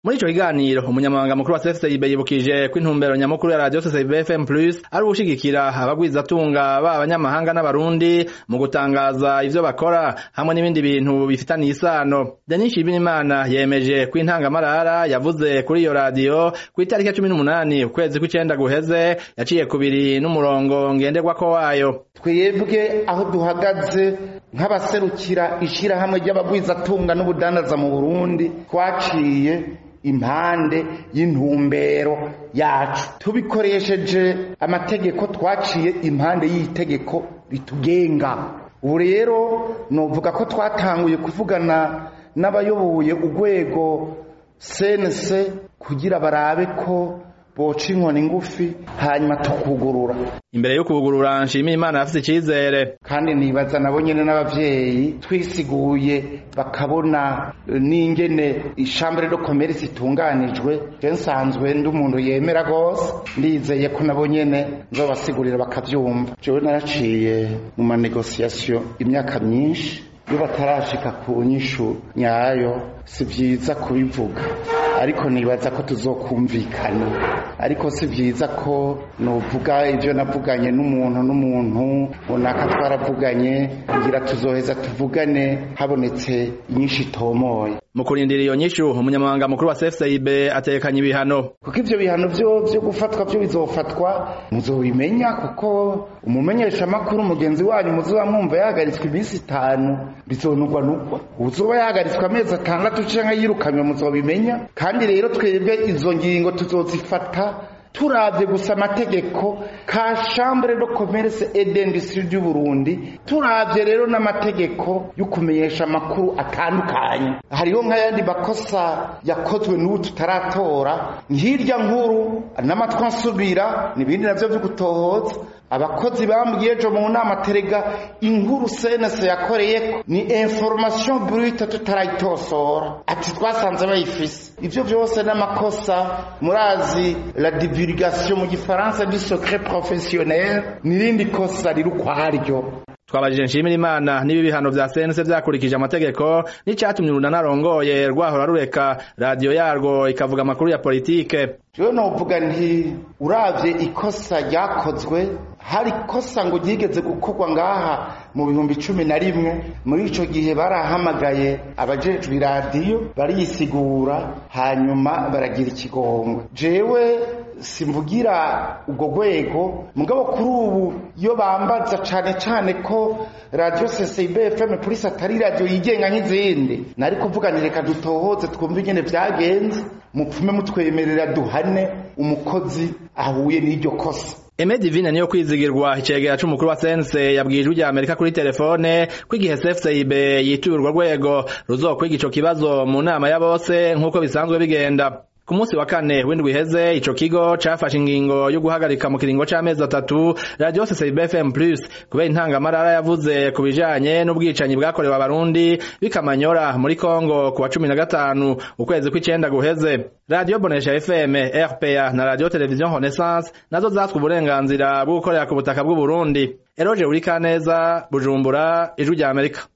muri ico kiganiro umunyamabanga mukuru wa CFCIB yibukije ko intumbero nyamukuru ya radio CFCIB FM Plus ari ugushigikira abagwizatunga ba abanyamahanga n'abarundi mu gutangaza ivyo bakora hamwe n'ibindi bintu bifitaniye isano Denis Shibinimana yemeje ko intangamarara yavuze kuri iyo radio ku itariki ya 18 ukwezi kw'icenda guheze yaciye kubiri n'umurongo ngenderwako wayo twebwe aho duhagaze nk'abaserukira ishirahamwe ry'abagwizatunga n'ubudandaza mu Burundi twaciye impande y'intumbero yacu tubikoresheje amategeko twaciye impande y'itegeko ritugenga ubu rero novuga ko twatanguye kuvugana n'abayoboye urwego senese kugira barabe ko boca inkoni ngufi hanyuma tukugurura imbere yo kugurura nshimiye imana afite icizere kandi nibaza nabo nyene n'abavyeyi twisiguye bakabona n'ingene ishambure de commerce itunganijwe je nsanzwe ndi umuntu yemera gose ndizeye ko nabo nyene nzobasigurira bakavyumva jewe naraciye mu manegociation imyaka myinshi iyo batarashika ku nyishu nyayo si vyiza kubivuga ariko nibaza ko tuzokumvikana ariko si vyiza ko novuga ivyo navuganye n'umuntu n'umuntu runaka twaravuganye ngira tuzoheza tuvugane habonetse inyinshi itomoye mu kurindira iyo nyishu umunyamabanga mukuru wa CFCIB atekanye ibihano kuko ivyo bihano vyo vyo gufatwa vyo bizofatwa muzobimenya kuko umumenyesha makuru mugenzi wanyu muzoba mwumva yahagaritswe iminsi itanu bizonugwa nugwa uzoba yahagaritswe amezi atandatu canke yirukanywe muzobimenya kandi rero twebwe izo ngingo tuzozifata turavye gusa amategeko ka chambre de commerce et d'industrie du Burundi turavye rero n'amategeko yo kumenyesha amakuru atandukanye hariho nk'ayandi makosa yakozwe n'ubu tutaratora nk'irya nkuru n'amatwi ansubira n'ibindi navyo vyo gutohoza abakozi bambwiye ejo mu nama terega inkuru senese yakoreyeko ni information brute tutarayitosora ati twasanze bayifise ivyo vyose n'amakosa murazi la divulgation mu gifaransa du secret professionnel n'irindi kosa riri ukwaryo twabajije nshimira imana niba ibihano vya sense vyakurikije amategeko n'icatumye urunana arongoye rwahora rureka radiyo yarwo ikavuga amakuru ya politike jewe novuga nti uravye ikosa ryakozwe hari ikosa ngo ryigeze gukorwa ngaha mu bihumbi cumi na rimwe muri ico gihe barahamagaye abajejwe iradiyo bariyisigura hanyuma baragira ikigongwe jewe simvugira ubwo rwego mugabo kuri ubu iyo bambaza cane cane ko radio CCB FM Police atari radio yigenga nk'izindi nari kuvuga ni reka dutohoze twumve ingene vyagenze mupfume mutwemerera duhane umukozi ahuye n'iryo kosa Eme Divine niyo kwizigirwa icegera c'umukuru wa sense yabwiye ijwi rya Amerika kuri telefone ko igihe CFCIB yituye urwo rwego ruzokwiga ico kibazo mu nama ya bose nk'uko bisanzwe bigenda ku munsi wa kane w'indwi iheze ico kigo cafashe ingingo yo guhagarika mu kiringo c'amezi atatu radio CCB FM Plus kubera intangamarara yavuze ku bijanye n'ubwicanyi bwakorewe abarundi bikamanyora muri Kongo ku wa cumi na gatanu ukwezi kw'icenda guheze radio Bonesha FM RPA na radio television Renaissance nazo zatswe uburenganzira bwo gukorera ku butaka bw'u Burundi Eroje Urikaneza Bujumbura ijwi rya Amerika